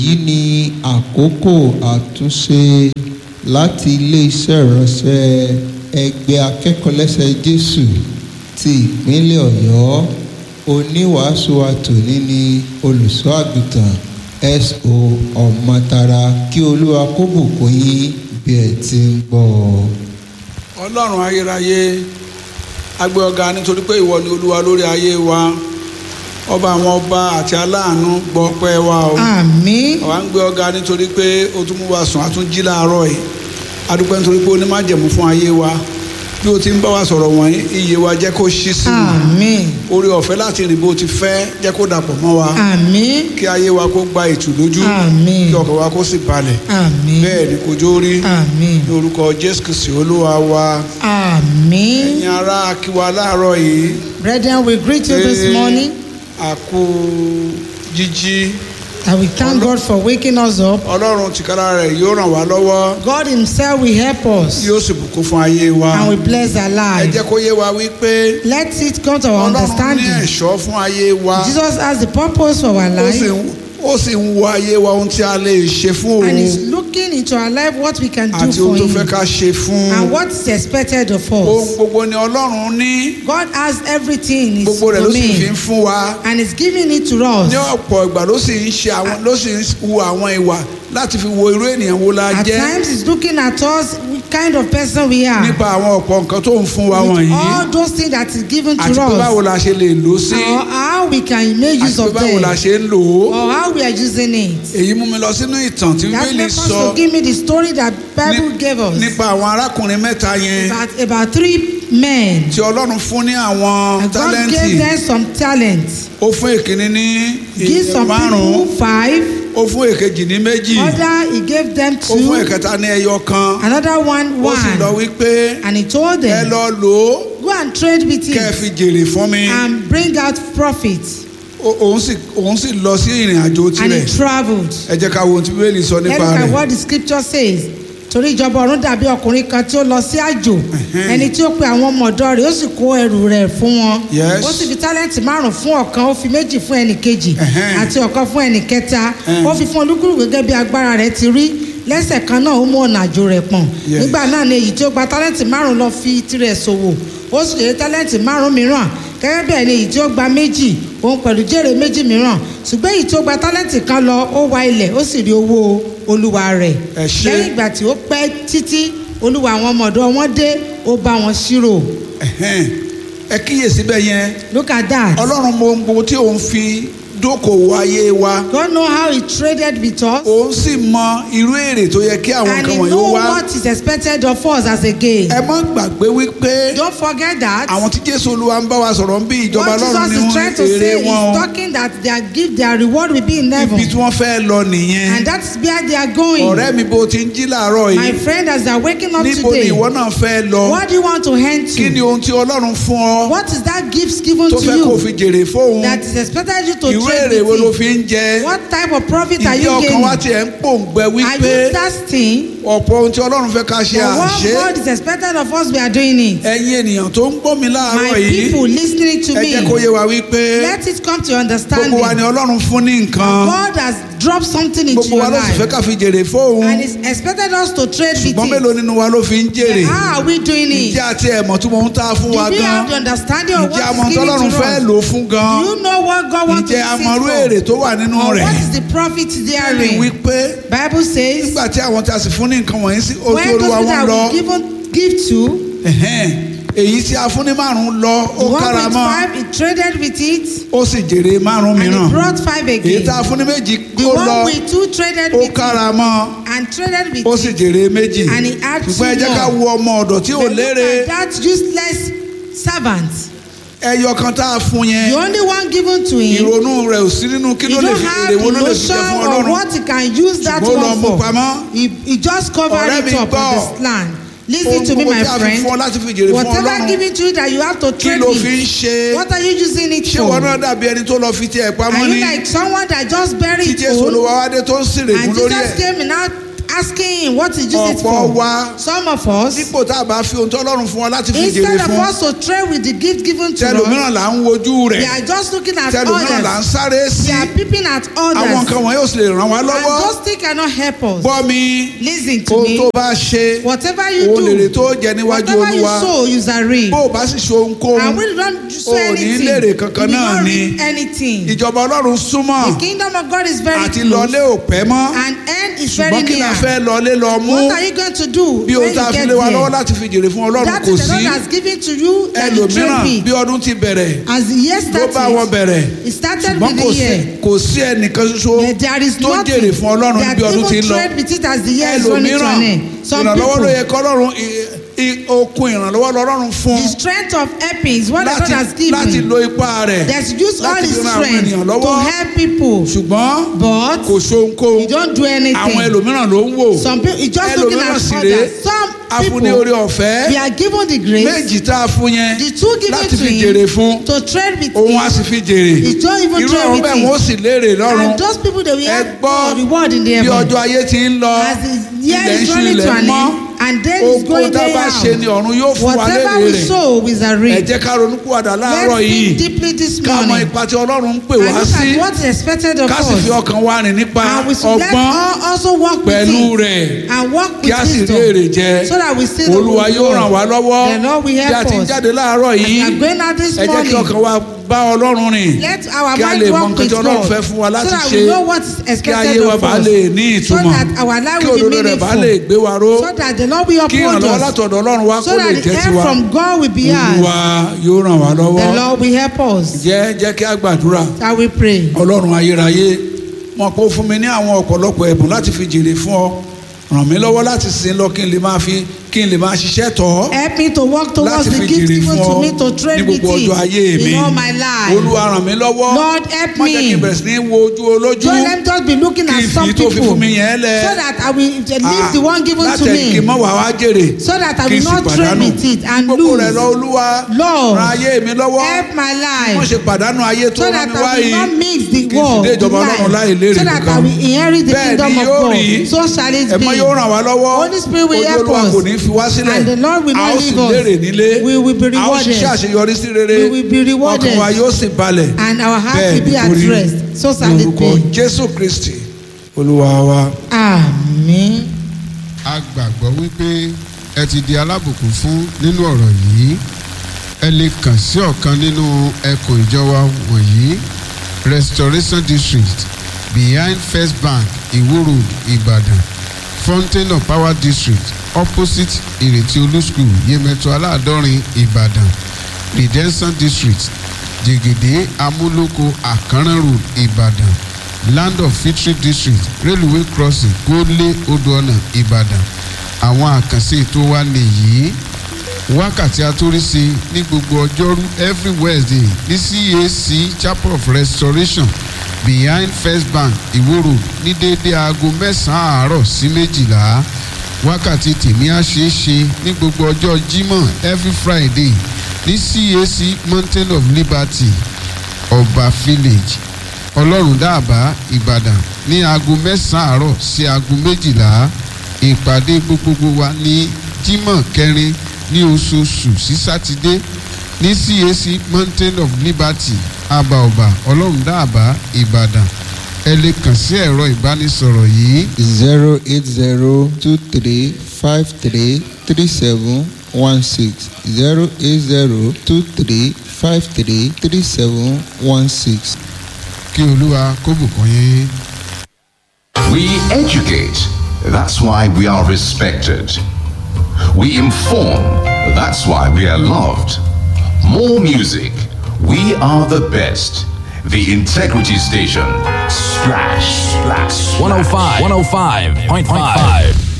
èyí ni àkókò àtúnṣe láti iléeṣẹ́ ìránṣẹ́ ẹgbẹ́ akẹ́kọ̀ọ́lẹ́sẹ̀ jésù ti ìpínlẹ̀ ọ̀yọ́ oníwàásù àtòní ni olùṣọ́ àgùntàn so ọmọtara kí olúwa kó bùkún yín bí ẹ ti ń gbọ́ ọ. ọlọ́run ayérayé agbé ọ̀gá nítorí pé ìwọ ni olúwa lórí ayé wa ọba àwọn ọba àti aláàánú gbọ́ pẹ́ wa o àmín àwa ń gbé ọ̀gá nítorí pé o tún mú wa sùn a tún jí láàárọ̀ yìí adúpẹ́ nítorí pé o ní májẹ̀mú fún ayé wa bí o ti ń bá wa sọ̀rọ̀ wọ̀nyí iye wa jẹ́ kó ṣí sí wa àmín orí ọ̀fẹ́ láti rìn bó ti fẹ́ jẹ́ kó dàpọ̀ mọ́ wa àmín kí ayé wa kó gba ìtùlójú Àmín. kí ọkàn wa kó sì balẹ̀ àmín bẹ́ẹ̀ ni kò jó rí àmín ní orúkọ jésù kristi olúwa wa àmín ẹ̀yin ará akíwa láàárọ̀ yìí brethren we greet you this Pé morning àkú jíjí and we thank God for waking us up ọlọ́run tìkára rẹ̀ yóò ràn wá lọ́wọ́ God himself will help us yóò sì bùkún fún ayé wa and we bless our ẹ life jẹ́ kó yé wa wípé let it come to our ọlọ́run ní understanding ẹ̀ṣọ́ fún ayé wa Jesus has the purpose for our ó sì life ń- ó sì ń wo ayé wa ohun tí a lè ṣe fún and òun is looking into our life what we can do àti for ohun tó fẹ́ him ká ṣe fún and what is expected of ohun us gbogbo ni ọlọ́run ní God has everything in his gbogbo rẹ̀ ló sì fi ń domain fún wa and is giving it to us ní ọ̀pọ̀ ìgbà ló sì ń ṣe àwọn ló sì ń hu àwọn ìwà láti fi wo irú ènìyàn wo la At jẹ́ times he's looking at us, what kind of person we are. nípa àwọn ọ̀pọ̀ nǹkan tó ń fún wa With wọ̀nyí all those things that is given to àti pé báwo us. la ṣe lè lò ó sí Or how we can make àti use pé of báwo la them. ṣe ń lò ó Or how we are using it. èyí mú mi lọ sínú ìtàn tí That bíbélì makes us sọ to give me the story that Bible ní- gave us. nípa àwọn arákùnrin mẹ́ta yẹn About, about three men. tí ọlọ́run fún ní àwọn And God tálẹ́ǹtì gave them some talents. ó fún èkíní ní Give some márùn-ún people five. ó fún èkejì ní méjì Other he gave them ó fún two. ẹ̀kẹta ní ẹyọ kan Another one ó sì lọ one. wípé And he told ẹ them, lọ lò ó go and trade with kẹ́ ẹ it fi jèrè fún mi and bring out profit. Ó- òun sì òun sì lọ sí ìrìn àjò And he tirẹ̀ traveled. ẹ jẹ́ ká wo ohun tí bíbélì sọ Let's nípa look at rẹ̀ what the scripture says. torí ìjọba ọ̀run dàbí ọkùnrin kan tí ó lọ sí àjò ẹni tí ó pe àwọn ọmọ ọ̀dọ́ rẹ̀ ó sì kó ẹrù rẹ̀ fún wọn Yes. ó sì fi tálẹ́ǹtì márùn fún ọ̀kan ó fi méjì fún ẹnì kejì Ẹ̀hẹ́n. àti ọ̀kan fún ẹnì kẹta Ẹ̀hẹ́n. ó fi fún olúkúlùkù gẹ́gẹ́ bí agbára rẹ̀ ti rí lẹ́sẹ̀ kan náà ó mú ọ̀nà àjò rẹ̀ pọ̀n Yes. nígbà náà ni èyí tí ó gba tálẹ́ǹtì márùn lọ fi tirẹ̀ ṣòwò ó sì lè tálẹ́ǹtì márùn mìíràn gẹ́gẹ́ bẹ́ẹ̀ ni èyí tí ó gba méjì òun pẹ̀lú jèrè méjì mìíràn ṣùgbọ́n èyí tí ó gba tálẹ́ǹtì kan lọ ó wa ilẹ̀ ó sì rí owó olúwa rẹ̀ Ẹ ṣé. lẹ́yìn ìgbà tí ó pẹ́ títí olúwa àwọn ọmọ ọ̀dọ́ wọn dé ó bá wọn ṣírò Ẹ̀hẹ́n. ẹ kíyèsí bẹ́ẹ̀ yẹn look at that ọlọ́run mọ ohun gbogbo tí òun fi dókòwò ayé wa God know how he traded with us òun sì mọ irú èrè tó yẹ kí àwọn and nǹkan he wọ̀nyí know ó wá what is expected of us as a gain ẹ mọ́ gbàgbé wípé don't forget that àwọn tí jésù olúwa ń bá wa sọ̀rọ̀ ń bí ìjọba what ọlọ́run Jesus ni is trying to wọ́n èrè say is wọn o talking that their gift their reward will be in heaven ibi tí wọ́n fẹ́ lọ nìyẹn and that's where they are going ọ̀rẹ́ mi bó ti ń jí làárọ̀ my yìí friend as they are waking up níbo ni today ìwọ náà fẹ́ lọ what do you want to hand kí ni to ohun tí ọlọ́run fún ọ what is that gift given tó to fẹ́ kó you fi jèrè fóun that is expected you to irú trade èrè wo ló with fi it ń jẹ what type of profit are ìdí you ọkàn wa gaining tiẹ̀ ń pòǹgbẹ are wípé you thirsty ọ̀pọ̀ ohun tí ọlọ́run fẹ́ ká ṣe for what àṣẹ God is expected of us we are doing it ẹ̀yin ènìyàn tó ń gbọ́ mi my láàárọ̀ yìí people listening to ẹ jẹ́ kó me yé wa wípé let it come to your gbogbo understanding wa ni ọlọ́run fún ní nǹkan God has dropped something into gbogbo your wa ló sì fẹ́ life ká fi jèrè fóun and is expected us to trade with ṣùgbọ́n mélòó it nínú wa ló fi ń jèrè how are we doing it ǹjẹ́ àti ẹ̀mọ̀ tí mo ń ta fún do wa we gan have the understanding of ǹjẹ́ what àmọ́ is given tọ́lọ́run to fẹ́ us lò ó fún gan do you know what God wants to ǹjẹ́ use àmọ́rú it èrè for tó wà nínú or rẹ̀ what is the profit ní therein wípé Bible says nígbà tí àwọn tí a sì fún ní nǹkan wọ̀nyí sí ojú when those olúwa people wọn that lọ we given give to ẹ̀hẹ́n, èyí tí a fún ní márùn-ún lọ ó the kára one with mọ́ five he traded with it ó sì jèrè márùn-ún and he mìíràn brought five èyí again tá a fún ní méjì the ó lọ one with two traded ó with it kára mọ́ and traded with ó sì it jèrè méjì And he had ṣùgbọ́n ẹ two jẹ́ ká more. wo ọmọ ọ̀dọ̀ tí ò But look lérè at that useless servant ẹyọ kan tá a fún the yẹn only one given to him ìrònú rẹ̀ ò sí nínú kí he ló lè don't fi have èrè the wo ló lè fi jẹ notion fún of ọlọ́run what he can use that ṣùgbọ́n ó lọ one mú for pamọ́ he he just covered Ọ̀rẹ́ it mi up gbọ́. on the land lis ohun ten to me gbogbo my tí a fi friend fún ọ láti fi jèrè fún whatever ọlọ́run given to you that you have to kí trade ló fi ń with ṣe what are you using it ṣé for wọn náà dàbí ẹni tó lọ fi tiẹ̀ pamọ́ are ní you like someone that just bury tí it jésù full olúwa wá dé tó ń sèrègùn and lórí Jesus ẹ̀ came and now asking him what he use it ọ̀pọ̀ for. wa Some of us, dípò tá a bá fi ohun tó ọlọ́run fún wa láti fi jèrè instead of fún us to trade with the gift given to us, tẹlòmíràn là ń wojú we rẹ̀ are just looking at tẹlòmíràn là ń others. sáré sí We are peeping at àwọn others. nǹkan wọ̀nyí ò sì lè ràn wá And lọ́wọ́ those things cannot help us. gbọ́ mi Listen to ohun tó me. bá ṣe Whatever you òun lèrè do, tó jẹ níwájú whatever you olúwa sow, you shall reap. bó o bá sì ṣe ohunkóhun And when you don't sow o ò ní anything, lérè you kankan will náà not ni reap anything. ìjọba ọlọ́run súnmọ́ The kingdom of God is very àti close. lọlé ò pẹ́ mọ́ And end is very ṣùgbọ́n kí la near. fẹ́ lọlé lọ mú What are you going to do bí when ohun tá a you fi get lé wa lọ́wọ́ there? láti fi jèrè fún ọlọ́run That kò is the sí Lord has given to you that you ẹlòmíràn trade bí with. ọdún ti bẹ̀rẹ̀ As the year ló bá wọn started, bẹ̀rẹ̀ it started ṣùgbọ́n with kò the sí year. kò sí ẹnìkan ṣoṣo There- There is tó nothing jèrè fún ọlọ́run that bí ọdún ti ń even lọ trade with it as the year is running to ẹlòmíràn an end. Some ìrànlọ́wọ́ ló people, yẹ kọ́lọ́run i- i- okun ìrànlọ́wọ́ lọ́rùn fún the strength of helping is what the God láti has láti given. lo ipá rẹ̀ There's use all láti his fi ran àwọn strength ènìyàn to lọ́wọ́ help people. ṣùgbọ́n But kò ṣohunkóhun you don't do àwọn anything. ẹlòmíràn ló ń wò Some people, you just looking ẹlòmíràn at sì rèé others. Some afúnni people, orí ọ̀fẹ́ we are given the grace, méjì tá a fún yẹn the two given láti to fi jèrè fún him, to trade with òun á him. sì fi jèrè He don't even irú trade àwọn with bẹ́ẹ̀ wọ́n it. sì léèrè lọ́rùn And those people they will ẹ have gbọ́ God reward in the bí heaven. ọjọ́ ayé ti ń lọ As the year ilẹ̀ ń is ṣú running ilẹ̀ to ń an mọ́ end, and day is ogun going tá a day bá ṣe ni out. ọ̀run yóò fún wa Whatever lérè we rẹ̀ sow, we shall ẹ reap. jẹ́ ká ronúpìwàdà láàárọ̀ Let's yìí think deeply this ká mọ morning. ipa tí ọlọ́run ń pè And wá look sí at what is expected of ká sì fi us. ọkàn wa rìn nípa And we should let ọgbọ́n all also work with pẹ̀lú it. rẹ̀ And work kí with a sì rí èrè wisdom. jẹ So that we see the olúwa good yóò ràn wá lọ́wọ́ The Lord will bí a help ti ń us. jáde láàárọ̀ As we yìí are going out this ẹ jẹ́ kí morning. ọkàn wa bá ọlọ́run rìn Let our kí a mind lè mọ work nǹkan with tí ọlọ́run God fẹ́ fún wa so láti that ṣe we know what is kí ayé expected wa of bá us lè ní so ìtumọ̀ that our life kí will be òdodo rẹ̀ bá meaningful lè gbé wa ró so that the Lord will kí uphold ìrànlọ́wọ́ us látọ̀dọ̀ ọlọ́run wa kó so lè that the jẹ́ help tiwa from God will be olúwa ours yóò ràn wá the lọ́wọ́ Lord will help us jẹ́ jẹ́ kí a gbàdúrà shall we pray ọlọ́run ayérayé mọ̀ pé ó fún mi ní àwọn ọ̀pọ̀lọpọ̀ ẹ̀bùn láti fi jèrè fún ọ ràn mí lọ́wọ́ láti sin lọ kí n lè máa fi kí n lè máa ṣiṣẹ́ tọ̀ ọ́ help me to work towards láti the fi gift jèrè given fún to ọ me to ní trade with gbogbo ọjọ́ ayé it mi in all my life olúwa ràn mí lọ́wọ́ Lord, help má jẹ́ kí n me. bẹ̀rẹ̀ sí ní wo ojú olójú don't let me just be looking kí at n some fi tó fi people fún mi yẹn lẹ̀ so that I will leave Ah, the one given to láti kí n me mọ̀ wá wá jèrè so that I kí n will sì not trade pàdánù with it and gbogbo rẹ̀ lose lọ olúwa Lord, ran ayé mi lọ́wọ́ help my wọ́n life ṣe pàdánù ayé tó so rán that mi I wá will yìí not mix the kí n sì world dé with ìjọba ọlọ́run láì life lérè so that I kankan will inherit the bẹ́ẹ̀ kingdom ni of yóò God rí so shall it ẹ̀mọ́ be yóò ràn wá lọ́wọ́ Holy Spirit will ojú help olúwa us. kò ní fi wá sílẹ̀ And the Lord will a not ó sì leave us. lérè nílé We will be a ó rewarded. ṣiṣẹ́ àṣeyọrí sí rere We will be rewarded. ọkàn wa yóò sì balẹ̀ and our heart bẹ́ẹ̀ will be ni at kó rí rest so shall it lórúkọ be jésù kristi olúwa wa. amen. a gbàgbọ́ wípé ẹ ti di alábùkún fún nínú ọ̀rọ̀ yìí ẹ lè kàn sí ọ̀kan nínú ẹkùn ìjọba wọ̀nyí restoration district behind first bank iwo road ibadan fountain of power district opposite ìrètí olú school yemẹtu aláàdọ́rin ibadan redemption district jẹgẹdẹ amúlòkó àkànrán road ibadan land of victory district railway crossing gólé odòọ̀nà ìbàdàn àwọn àkànṣe ètò wa nìyí wákàtí àtúrísí ní gbogbo ọjọ́rú every wednesday ní cac chapel of restoration behind first bank iwo road ní déédéé aago mẹ́sàn-án àárọ̀ sí méjìlá wákàtí tèmi á ṣeé ṣe ní gbogbo ọjọ́ jímọ̀ every friday ní cac mountain of liberty ọba village ọlọ́run dáàbá ìbàdàn ní aago mẹ́sàn-án àárọ̀ sí aago méjìlá ìpàdé gbogbogbò wa ní jímọ̀ kẹrin ní oṣooṣù sí sátidé ní cac mountain of liberty abaoba ọlọ́run dáàbá ìbàdàn ẹ lè kàn sí ẹ̀rọ ìbánisọ̀rọ̀ yìí zero eight zero two three five three three seven one six zero eight zero two three five three three seven one six. kí olúwa kó bùkún yín. We educate. That's why we are respected. We inform. That's why we are loved. More music. We are the best. The Integrity Station. Splash, splash, 105, 105.5.